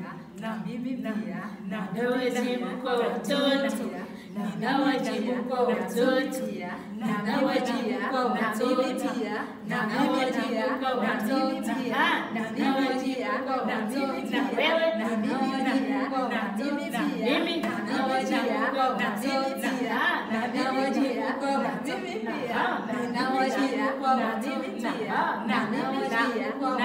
na mimi pia na wajibu kwa watoto na wajibu kwa watoto na wajibu kwa watoto na wajibu kwa watoto na wajibu kwa watoto na wewe na mimi kwa watoto na mimi na wajibu kwa watoto na wajibu kwa watoto na wajibu kwa watoto na wajibu kwa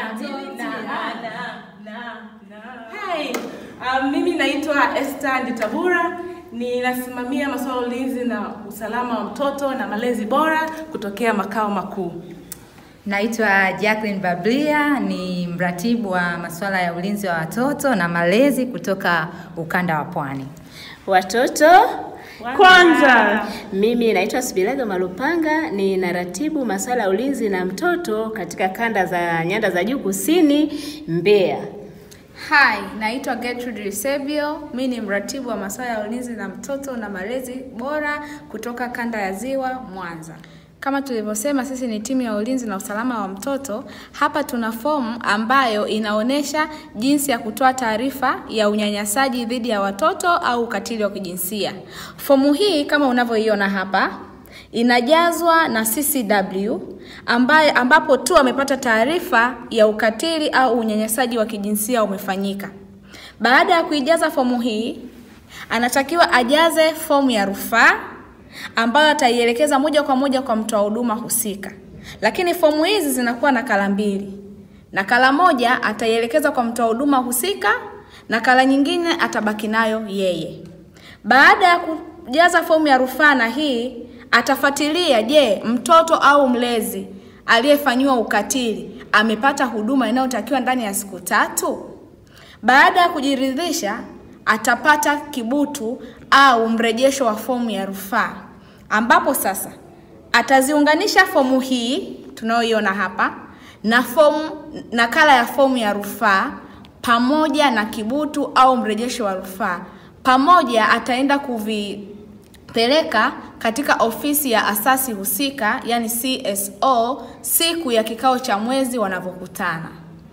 Hi. Um, mimi naitwa Esther Nditabura ninasimamia masuala ya ulinzi na usalama wa mtoto na malezi bora kutokea makao makuu. Naitwa Jacqueline Bablia, ni mratibu wa masuala ya ulinzi wa watoto na malezi kutoka ukanda wa Pwani. Watoto Kwanza. Mimi naitwa Sibilaga Malupanga, ni naratibu masuala ya ulinzi na mtoto katika kanda za nyanda za juu kusini Mbeya. Hi, naitwa Gertrude Risebio. Mi ni mratibu wa masuala ya ulinzi na mtoto na malezi bora kutoka kanda ya Ziwa, Mwanza. Kama tulivyosema, sisi ni timu ya ulinzi na usalama wa mtoto. Hapa tuna fomu ambayo inaonyesha jinsi ya kutoa taarifa ya unyanyasaji dhidi ya watoto au ukatili wa kijinsia. Fomu hii kama unavyoiona hapa inajazwa na CCW ambaye ambapo tu amepata taarifa ya ukatili au unyanyasaji wa kijinsia umefanyika. Baada ya kuijaza fomu hii, anatakiwa ajaze fomu ya rufaa ambayo ataielekeza moja kwa moja kwa mtoa huduma husika. Lakini fomu hizi zinakuwa na kala mbili. Nakala moja ataielekeza kwa mtoa huduma husika, nakala nyingine atabaki nayo yeye. Baada ya kujaza fomu ya rufaa na hii atafuatilia, je, mtoto au mlezi aliyefanyiwa ukatili amepata huduma inayotakiwa ndani ya siku tatu. Baada ya kujiridhisha, atapata kibutu au mrejesho wa fomu ya rufaa, ambapo sasa ataziunganisha fomu hii tunayoiona hapa na fomu nakala ya fomu ya rufaa pamoja na kibutu au mrejesho wa rufaa pamoja, ataenda kuvipeleka katika ofisi ya asasi husika, yani CSO, siku ya kikao cha mwezi wanavyokutana.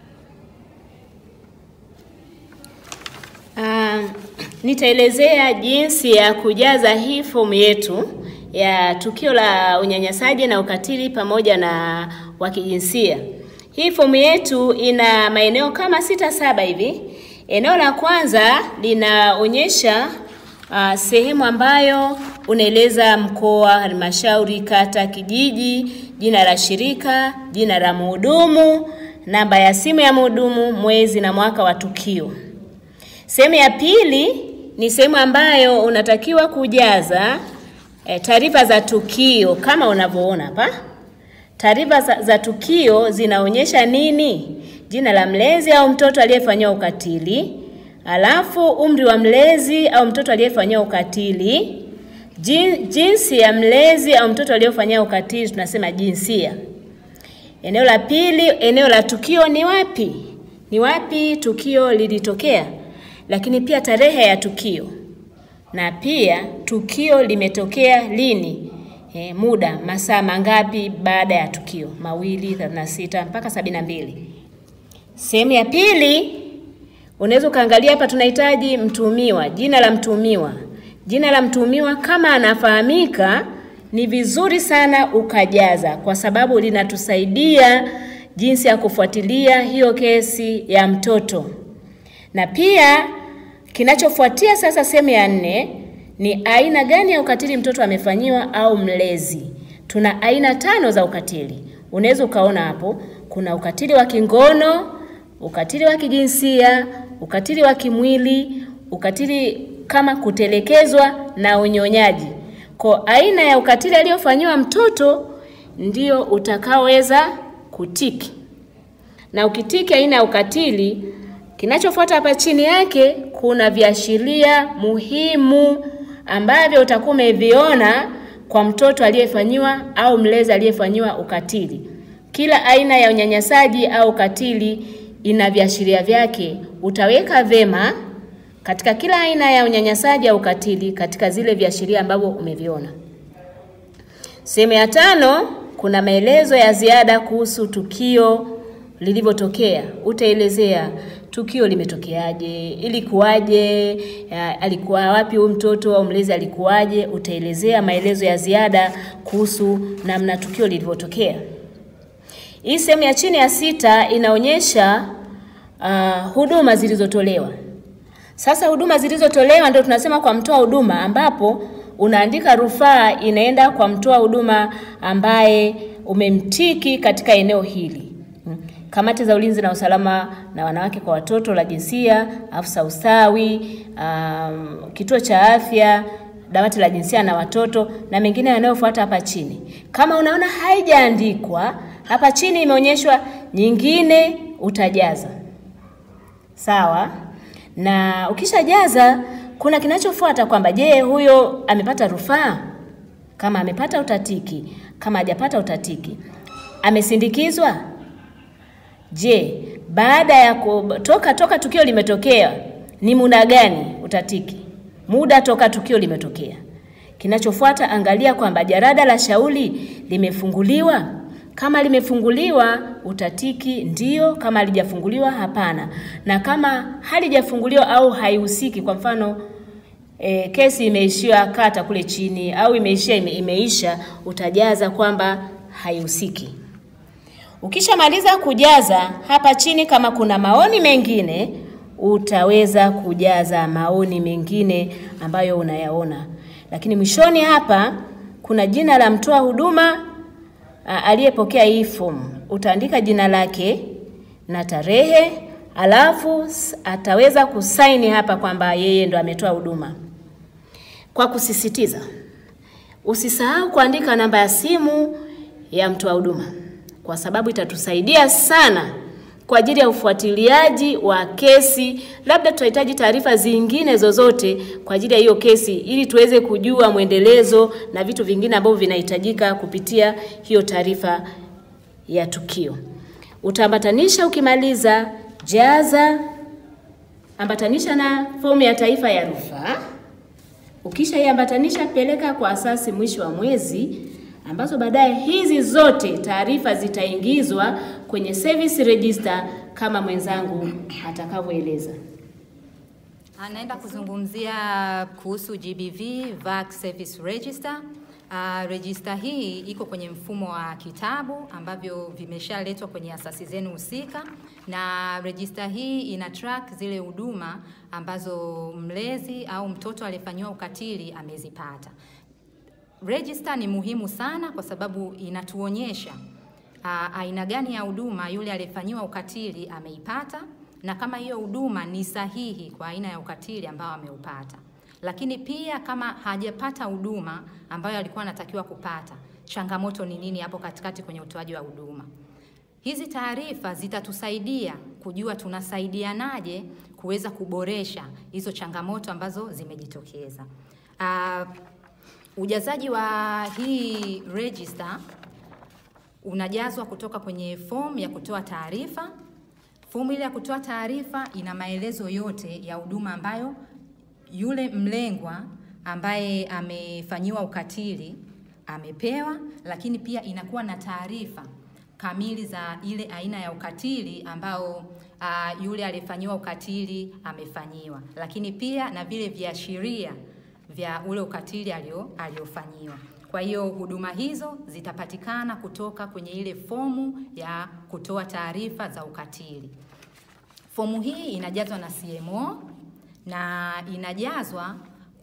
Um, nitaelezea jinsi ya kujaza hii fomu yetu ya tukio la unyanyasaji na ukatili pamoja na wa kijinsia. Hii fomu yetu ina maeneo kama sita saba hivi. Eneo la kwanza linaonyesha uh, sehemu ambayo unaeleza mkoa, halmashauri, kata, kijiji, jina la shirika, jina la mhudumu, namba ya simu ya mhudumu, mwezi na mwaka wa tukio. Sehemu ya pili ni sehemu ambayo unatakiwa kujaza e, taarifa za tukio kama unavyoona hapa. Taarifa za, za tukio zinaonyesha nini? Jina la mlezi au mtoto aliyefanyiwa ukatili, alafu umri wa mlezi au mtoto aliyefanyiwa ukatili, jin, jinsi ya mlezi au mtoto aliyefanyiwa ukatili, tunasema jinsia. Eneo la pili, eneo la tukio ni wapi? Ni wapi tukio lilitokea? lakini pia tarehe ya tukio na pia tukio limetokea lini, e, muda, masaa mangapi baada ya tukio, mawili, 36 mpaka 72. Sehemu ya pili unaweza ukaangalia hapa, tunahitaji mtuhumiwa, jina la mtuhumiwa. Jina la mtuhumiwa kama anafahamika, ni vizuri sana ukajaza, kwa sababu linatusaidia jinsi ya kufuatilia hiyo kesi ya mtoto na pia kinachofuatia sasa, sehemu ya nne ni aina gani ya ukatili mtoto amefanyiwa au mlezi. Tuna aina tano za ukatili, unaweza ukaona hapo. Kuna ukatili wa kingono, ukatili wa kijinsia, ukatili wa kimwili, ukatili kama kutelekezwa na unyonyaji. Kwa aina ya ukatili aliyofanyiwa mtoto ndio utakaoweza kutiki, na ukitiki aina ya ukatili Kinachofuata hapa chini yake kuna viashiria muhimu ambavyo utakuwa umeviona kwa mtoto aliyefanyiwa au mlezi aliyefanyiwa ukatili. Kila aina ya unyanyasaji au ukatili ina viashiria vyake. Utaweka vema katika kila aina ya unyanyasaji au ukatili katika zile viashiria ambavyo umeviona. Sehemu ya tano kuna maelezo ya ziada kuhusu tukio lilivyotokea. Utaelezea tukio limetokeaje, ilikuwaje, ya, alikuwa wapi huyu mtoto au mlezi alikuwaje. Utaelezea maelezo ya ziada kuhusu namna tukio lilivyotokea. Hii sehemu ya chini ya sita inaonyesha uh, huduma zilizotolewa. Sasa huduma zilizotolewa ndio tunasema kwa mtoa huduma, ambapo unaandika rufaa inaenda kwa mtoa huduma ambaye umemtiki katika eneo hili. Mm. Kamati za ulinzi na usalama na wanawake kwa watoto la jinsia, afisa ustawi, um, kituo cha afya, dawati la jinsia na watoto na mengine yanayofuata hapa chini. Kama unaona haijaandikwa hapa chini, imeonyeshwa nyingine, utajaza sawa. Na ukishajaza kuna kinachofuata kwamba je, huyo amepata rufaa? Kama amepata utatiki, kama hajapata utatiki. Amesindikizwa? Je, baada ya kutoka toka tukio limetokea ni muda gani utatiki? Muda toka tukio limetokea. Kinachofuata angalia kwamba jarada la shauri limefunguliwa. Kama limefunguliwa utatiki ndio, kama halijafunguliwa hapana. Na kama halijafunguliwa au haihusiki, kwa mfano e, kesi imeishia kata kule chini au imeishia ime, imeisha, utajaza kwamba haihusiki. Ukishamaliza kujaza hapa chini, kama kuna maoni mengine utaweza kujaza maoni mengine ambayo unayaona, lakini mwishoni hapa kuna jina la mtoa huduma aliyepokea hii fomu. Utaandika jina lake na tarehe, alafu ataweza kusaini hapa kwamba yeye ndo ametoa huduma. Kwa kusisitiza, usisahau kuandika namba ya simu ya mtoa huduma kwa sababu itatusaidia sana kwa ajili ya ufuatiliaji wa kesi. Labda tutahitaji taarifa zingine zozote kwa ajili ya hiyo kesi, ili tuweze kujua mwendelezo na vitu vingine ambavyo vinahitajika kupitia hiyo taarifa ya tukio. Utaambatanisha, ukimaliza jaza, ambatanisha na fomu ya taifa ya rufaa. Ukishaiambatanisha, peleka kwa asasi mwisho wa mwezi ambazo baadaye hizi zote taarifa zitaingizwa kwenye service register kama mwenzangu atakavyoeleza. Anaenda kuzungumzia kuhusu GBV VAC Service Register. Uh, register hii iko kwenye mfumo wa kitabu ambavyo vimeshaletwa kwenye asasi zenu husika, na register hii ina track zile huduma ambazo mlezi au mtoto aliyefanyiwa ukatili amezipata. Register ni muhimu sana kwa sababu inatuonyesha uh, aina gani ya huduma yule aliyefanyiwa ukatili ameipata na kama hiyo huduma ni sahihi kwa aina ya ukatili ambao ameupata. Lakini pia kama hajapata huduma ambayo alikuwa anatakiwa kupata, changamoto ni nini hapo katikati kwenye utoaji wa huduma. Hizi taarifa zitatusaidia kujua tunasaidianaje kuweza kuboresha hizo changamoto ambazo zimejitokeza. Uh, Ujazaji wa hii register unajazwa kutoka kwenye fomu ya kutoa taarifa. Fomu ile ya kutoa taarifa ina maelezo yote ya huduma ambayo yule mlengwa ambaye amefanyiwa ukatili amepewa, lakini pia inakuwa na taarifa kamili za ile aina ya ukatili ambao uh, yule aliyefanyiwa ukatili amefanyiwa, lakini pia na vile viashiria vya ule ukatili alio aliofanyiwa. Kwa hiyo huduma hizo zitapatikana kutoka kwenye ile fomu ya kutoa taarifa za ukatili. Fomu hii inajazwa na CMO na inajazwa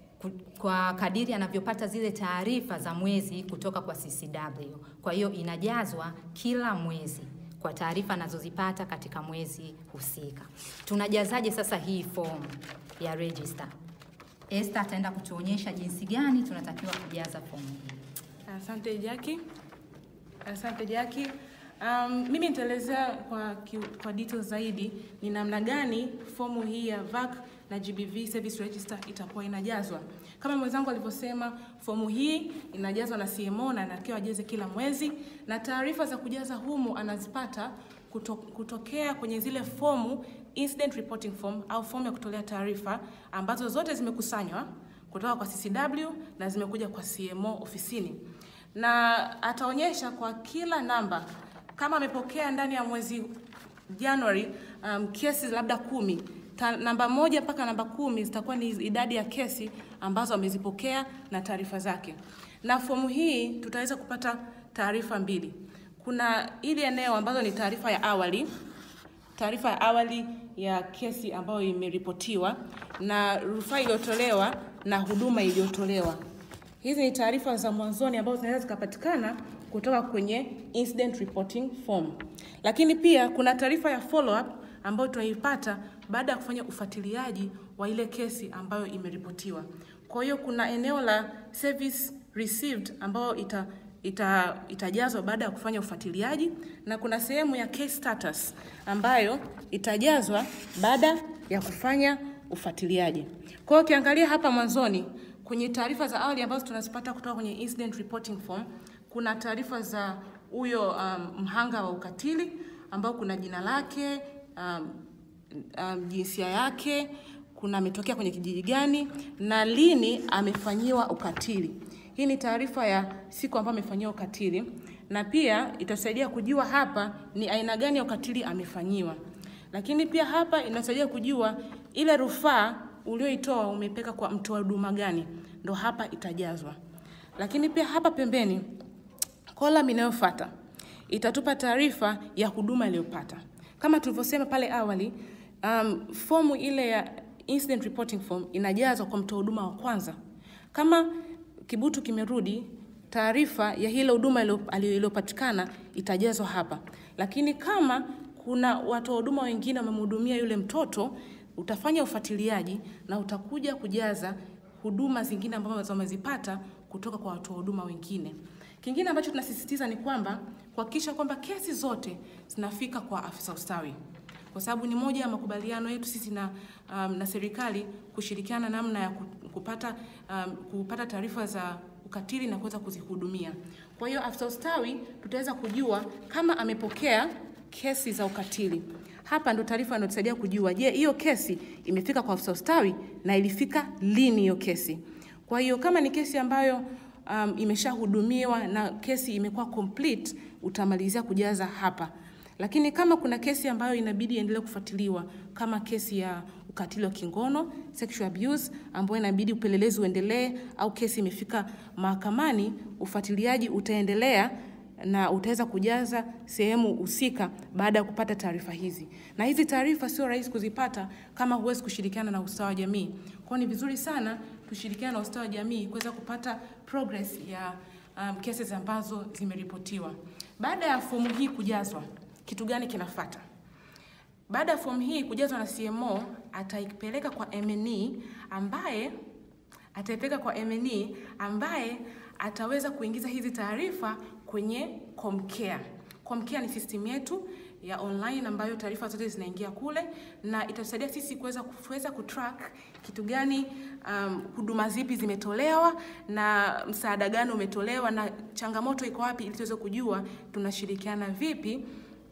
kwa kadiri anavyopata zile taarifa za mwezi kutoka kwa CCW. Kwa hiyo inajazwa kila mwezi kwa taarifa anazozipata katika mwezi husika. Tunajazaje sasa hii fomu ya register? Esther ataenda kutuonyesha jinsi gani tunatakiwa kujaza fomu hii. Asante Jackie. Asante Jackie. Um, mimi nitaelezea kwa, ki- kwa details zaidi ni namna gani fomu hii ya VAC na GBV Service Register itakuwa inajazwa. Kama mwenzangu alivyosema, fomu hii inajazwa na CMO na anatakiwa ajaze kila mwezi, na taarifa za kujaza humu anazipata kuto, kutokea kwenye zile fomu incident reporting form au fomu ya kutolea taarifa ambazo zote zimekusanywa kutoka kwa CCW na zimekuja kwa CMO ofisini, na ataonyesha kwa kila namba kama amepokea ndani ya mwezi January um, kesi labda kumi Ta, namba moja mpaka namba kumi zitakuwa ni idadi ya kesi ambazo wamezipokea na taarifa zake, na fomu hii tutaweza kupata taarifa mbili. Kuna ili eneo ambazo ni taarifa ya awali, taarifa ya awali ya kesi ambayo imeripotiwa na rufaa iliyotolewa na huduma iliyotolewa. Hizi ni taarifa za mwanzoni ambazo zinaweza zikapatikana kutoka kwenye incident reporting form, lakini pia kuna taarifa ya follow up ambayo tunaipata baada ya kufanya ufuatiliaji wa ile kesi ambayo imeripotiwa. Kwa hiyo kuna eneo la service received ambayo ita ita, itajazwa baada ya kufanya ufuatiliaji na kuna sehemu ya case status ambayo itajazwa baada ya kufanya ufuatiliaji. Kwa hiyo ukiangalia hapa mwanzoni kwenye taarifa za awali ambazo tunazipata kutoka kwenye incident reporting form, kuna taarifa za huyo um, mhanga wa ukatili ambao kuna jina lake um, um, jinsia yake, kuna ametokea kwenye kijiji gani na lini amefanyiwa ukatili. Hii ni taarifa ya siku ambayo amefanyiwa ukatili, na pia itasaidia kujua hapa ni aina gani ya ukatili amefanyiwa. Lakini pia hapa inasaidia kujua ile rufaa ulioitoa umepeka kwa mtoa huduma gani, ndo hapa itajazwa. Lakini pia hapa pembeni column inayofuata itatupa taarifa ya huduma iliyopata. Kama tulivyosema pale awali, um, fomu ile ya incident reporting form inajazwa kwa mtoa huduma wa kwanza. Kama kibutu kimerudi, taarifa ya ile huduma iliyopatikana itajazwa hapa. Lakini kama kuna watoa huduma wengine wamemhudumia yule mtoto, utafanya ufuatiliaji na utakuja kujaza huduma zingine ambazo wamezipata kutoka kwa watoa huduma wengine. Kingine ambacho tunasisitiza ni kwamba kuhakikisha kwamba kesi zote zinafika kwa afisa ustawi, kwa sababu ni moja ya makubaliano yetu sisi na, um, na serikali kushirikiana namna ya kupata, um, kupata taarifa za ukatili na kuweza kuzihudumia. Kwa hiyo afisa ustawi tutaweza kujua kama amepokea kesi za ukatili. Hapa ndo taarifa inatusaidia kujua, je, hiyo kesi imefika kwa afisa ustawi na ilifika lini hiyo kesi. Kwa hiyo kama ni kesi ambayo um, imeshahudumiwa na kesi imekuwa complete, utamalizia kujaza hapa. Lakini kama kuna kesi ambayo inabidi iendelee kufuatiliwa kama kesi ya ukatili wa kingono sexual abuse, ambayo inabidi upelelezi uendelee, au kesi imefika mahakamani, ufuatiliaji utaendelea na utaweza kujaza sehemu husika baada ya kupata taarifa hizi. Na hizi taarifa sio rahisi kuzipata kama huwezi kushirikiana na ustawi wa jamii. Kwa ni vizuri sana tushirikiane na ustawi wa jamii kuweza kupata progress ya um, cases ambazo zimeripotiwa. Baada ya fomu hii kujazwa, kitu gani kinafuata? Baada ya fomu hii kujazwa na CMO, ataipeleka kwa MNE ambaye ataipeleka kwa MNE ambaye ataweza kuingiza hizi taarifa kwenye Comcare. Comcare ni system yetu ya online ambayo taarifa zote zinaingia kule na itatusaidia sisi kuweza kuweza kutrack kitu gani, um, huduma zipi zimetolewa na msaada gani umetolewa na changamoto iko wapi, ili tuweze kujua tunashirikiana vipi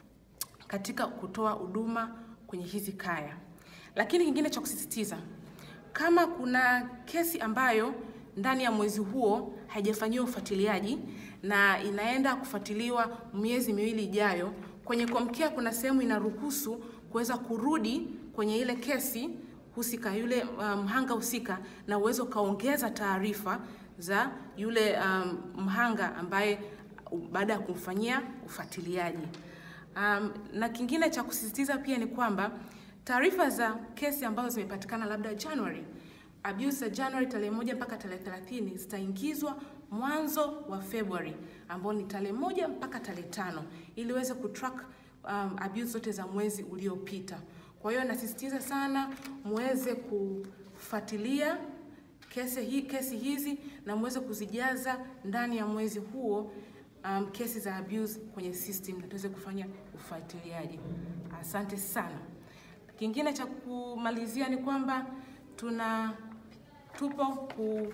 katika kutoa huduma kwenye hizi kaya. Lakini kingine cha kusisitiza, kama kuna kesi ambayo ndani ya mwezi huo haijafanyiwa ufuatiliaji na inaenda kufuatiliwa miezi miwili ijayo, kwenye Comcare kuna sehemu inaruhusu kuweza kurudi kwenye ile kesi husika, yule mhanga um, husika, na uwezo ukaongeza taarifa za yule um, mhanga ambaye baada ya kumfanyia ufuatiliaji. Um, na kingine cha kusisitiza pia ni kwamba taarifa za kesi ambazo zimepatikana labda January abuse za January tarehe moja mpaka tarehe 30 zitaingizwa mwanzo wa February ambao ni tarehe moja mpaka tarehe tano ili uweze kutrack um, abuse zote za mwezi uliopita. Kwa hiyo nasisitiza sana muweze kufuatilia kesi, hi, kesi hizi na muweze kuzijaza ndani ya mwezi huo um, kesi za abuse kwenye system na tuweze kufanya ufuatiliaji. Asante sana. Kingine cha kumalizia ni kwamba tuna tupo ku,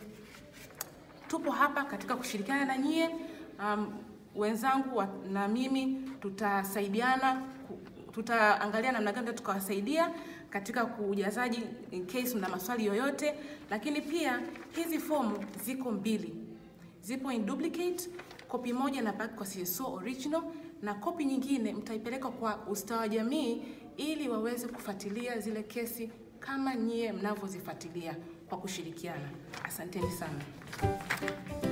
tupo hapa katika kushirikiana na nyie um, wenzangu wa, na mimi tutasaidiana, tutaangalia namna gani tukawasaidia katika kujazaji in case mna maswali yoyote, lakini pia hizi fomu ziko mbili, zipo in duplicate Kopi moja inabaki kwa CSO original na kopi nyingine mtaipeleka kwa ustawi wa jamii ili waweze kufuatilia zile kesi kama nyie mnavyozifuatilia kwa kushirikiana. Asanteni sana.